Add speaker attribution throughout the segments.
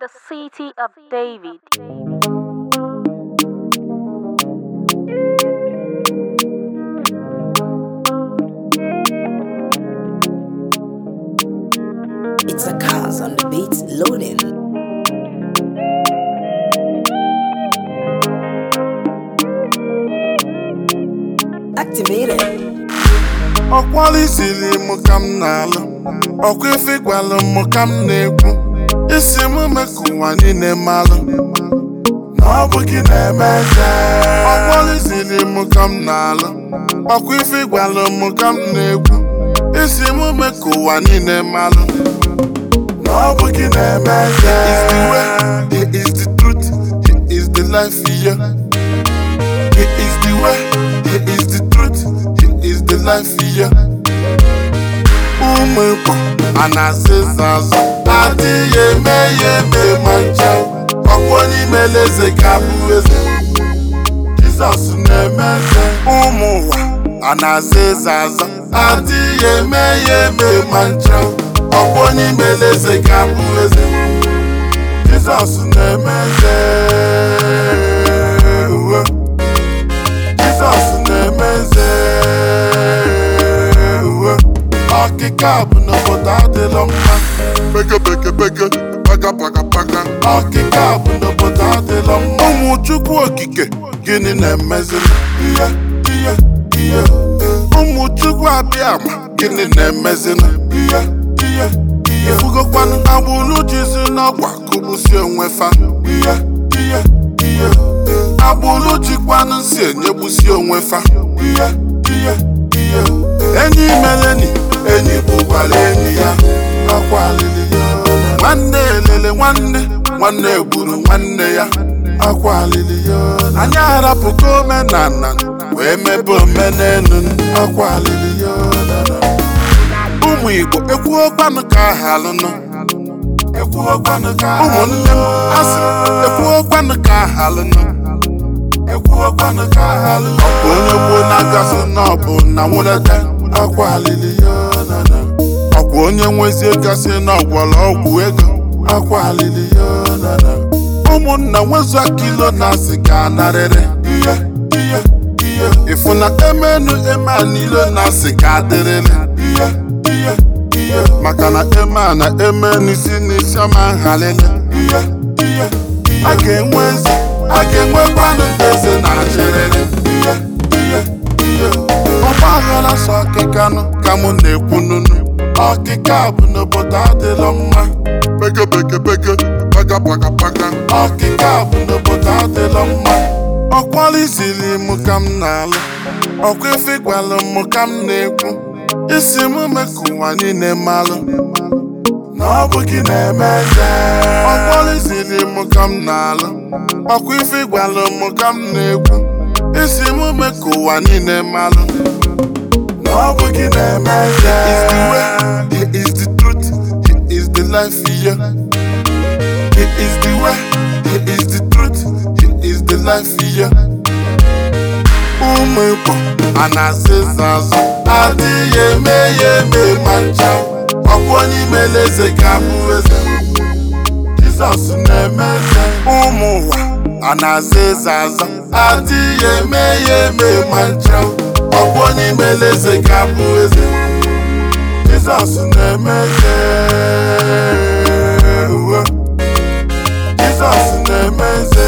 Speaker 1: the city of David.
Speaker 2: It's a cars on the beats loading. Activated.
Speaker 3: ọkwala isiri m ka m na-alụ ọkwa ife gwalụ m ka m na-ekwu isi m mee ka ụwa niile malụ na ọ bụ gị na-eme eze ọkwala isiri m ka m na-alụ ọkwa ife gwalụ m ka m na-ekwu isi m mee ka ụwa niile malụ na ọ bụ gị na-eme eze is the way he is the truth he is the life yeah. He is the way, he is the truth, he is the life yeah. Ụmụ Igbo a na-asị ịza azụ adịghị eme ya eme ma ncha ọkwa onye imele eze ga-abụ eze Jizọs na-eme eze ụmụ ụwa a na-asị ịza azụ adịghị eme ya eme ma ncha ọkwa onye imele eze ga-abụ eze Jizọs na-eme eze uwe Jizọs na-eme eze uwe ọkịka bụ n'obodo adịlọ mma beke beke beke paga paga paga ọkịka bụ n'obodo adịlọ mma ụmụ chukwu okike gịnị na-emezili ihe ihe ihe ụmụ chukwu abịa ma gịnị na-emezili ihe ihe ihe ifugokwanụ agbụrụ jizi n'ọgwa kụgbusi onwe fa ihe ihe ihe agbụrụ jikwanụ si enyegbusi onwe fa ihe ihe ihe enyi meleni enyi bụkwara enyi ya akwa alili ya nwanne elele nwanne nwanne gburu nwanne ya akwa alili ya anyị arapụgo omenala wee mebe omenelu akwa alili ya ụmụ igbo ekwuokwanụ ka ahalụnụ ekwuokwanụ ka ụmụnne m asị ekwuokwanụ ka ahalụnụ ekwuokwanụ ka ahalụnụ ọ bụ onye gboo na-agasị n'ọbụ na nwụlete akwa alili ya nana ọkwa onye nwezie gasị n'ọgwọrọ ọgwụ ego akwa alili ya nana ụmụnna nwezu kilo na asị ga narịrị ihe ihe ihe ịfụ na emenu eme a niile na asị ga adịrịrị ihe ihe ihe maka na eme a na eme n'isi n'isi ọma nhalịlị ihe ihe ihe a ga-enwe eze a ga-enwekwanụ eze na achịrịrị ihe ihe ihe ọgba aghara sọ ọkịkanụ ka mụ na-ekwu nunu ọkịka bụ n'obodo adịlọ mma bege bege bege paga paga paga ọkịka bụ n'obodo adịlọ mma ọkwala izili m ka m na-alụ ọkwa ife gwalụ m ka m na-ekwu isi m mee ka ụwa niile malụ na ọ bụ gị na-eme eze ọkwala izili m ka m na-alụ ọkwa ife gwalụ m ka m na-ekwu isi m mee ka ụwa niile malụ na ọ bụ gị na-eme eze is the way he is the truth he is the life yeah. he is the way he is the truth he is the life yeah. ụmụ Igbo a na-asị ịza azụ adịghị eme ya eme ma ncha ọkwa onye imele eze ga-abụ eze Jizọs na-eme eze ụmụ ụwa a na-asị ịza azụ adịghị eme ya eme ma ncha ọkwa onye imele eze ga-abụ eze Jizọs na-eme eze uwe Jizọs na-eme eze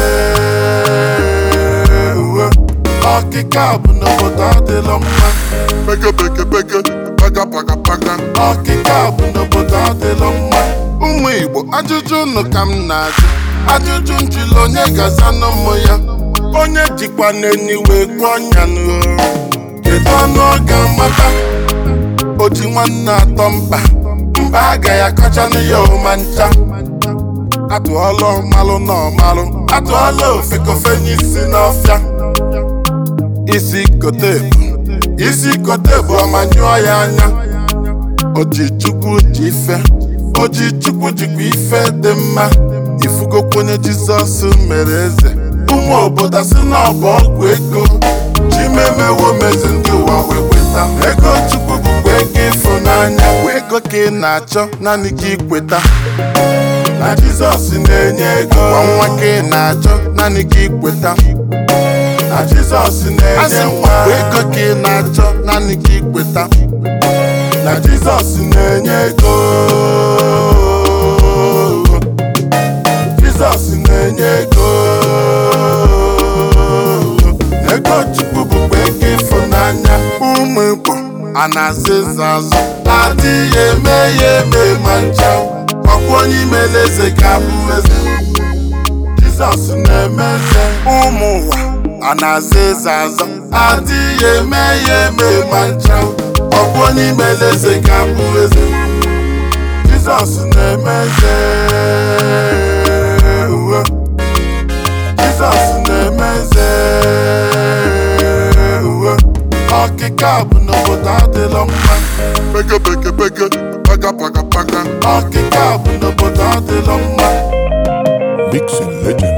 Speaker 3: uwe ọkịka bụ n'obodo adịlọ mma bege bege bege paga paga paga ọkịka bụ n'obodo adịlọ mma ụmụ Igbo ajụjụ unu ka m na-ajụ ajụjụ njụlụ onye ga-aza n'ụmụ ya onye jikwa n'enyi wee gụọ ọnya n'ụrụ kedu ọnụ ọ ga-amata o ji nwanne atọ mba mba agaghị akọchanụ ya ụma ncha atụọla ọmalụ na ọmalụ atụọla ofekofe n'isi n'ọfịa isi kote bụ isi kote bụ ọmanyụọ ya anya oji chukwu ji ife oji chukwu jikwa ife dị mma ifugokwenye jizọs mere eze ụmụ obodo si na ọ bụ ọgwụ ego chimemewo mezi ndị ụwa wee kweta ego chukwu bụkwa ego ịfụnanya bụ ego ka ị na-achọ naanị gị kweta na jizọs na-enye ego
Speaker 4: Gwa nwa ka ị na-achọ naanị ka ikweta
Speaker 3: na jizọs
Speaker 4: asị
Speaker 3: na-enye
Speaker 4: m
Speaker 3: nwa
Speaker 4: ọkwa ego ka ị na-achọ naanị ka ikweta
Speaker 3: na jizọs na-enye ego jizọs na-enye ego ego chukwu bụkwa ego ịfụnanya
Speaker 4: ụmụ igbo a na-aza eze azụ
Speaker 3: adịghị eme ya eme ma ncha ọkwa onye imele eze ga-abụ eze jizọs na-eme eze
Speaker 4: ụmụ ụwa a na-aza eze azụ
Speaker 3: adịghị eme ya eme ma ncha ọkwa onye imele eze ga-abụ eze jizọs na-eme eze uwe jizọs na-eme eze uwe ọkịka bụ n'obodo adịlọ mma
Speaker 4: peke peke peke paga paga paga
Speaker 3: ọkịka bụ n'obodo adịlọ mma
Speaker 4: Mixing legend